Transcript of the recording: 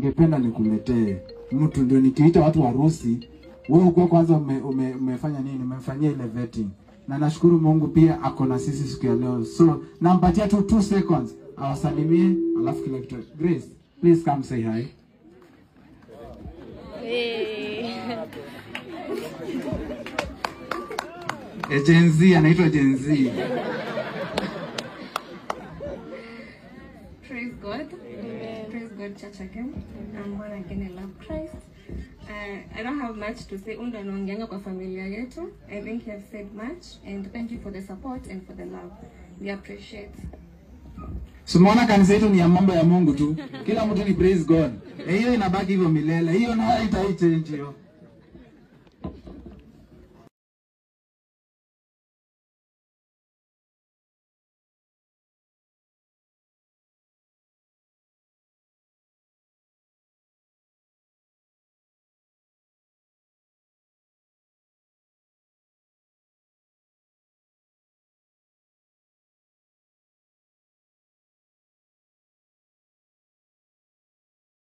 ningependa nikuletee mtu ndio nikiita watu harusi, wewe uko kwanza ume, ume, umefanya nini? Umefanyia ile vetting. Na nashukuru Mungu pia ako na sisi siku ya leo. So nampatia tu 2 seconds awasalimie, alafu kila kitu. Grace, please come say hi. E, Gen Z anaitwa Gen Z. Praise God. Praise God, church again. I'm born again. I love Christ. Uh, I don't have much to say. Unda anaongeanga kwa familia yetu. I think he has said much. And thank you for the support and for the love. We appreciate. Simuona kanisa yetu ni ya mambo ya Mungu tu. Kila mtu ni praise God. Eh, hiyo inabaki hivyo milele. Hiyo na haitaichange hiyo.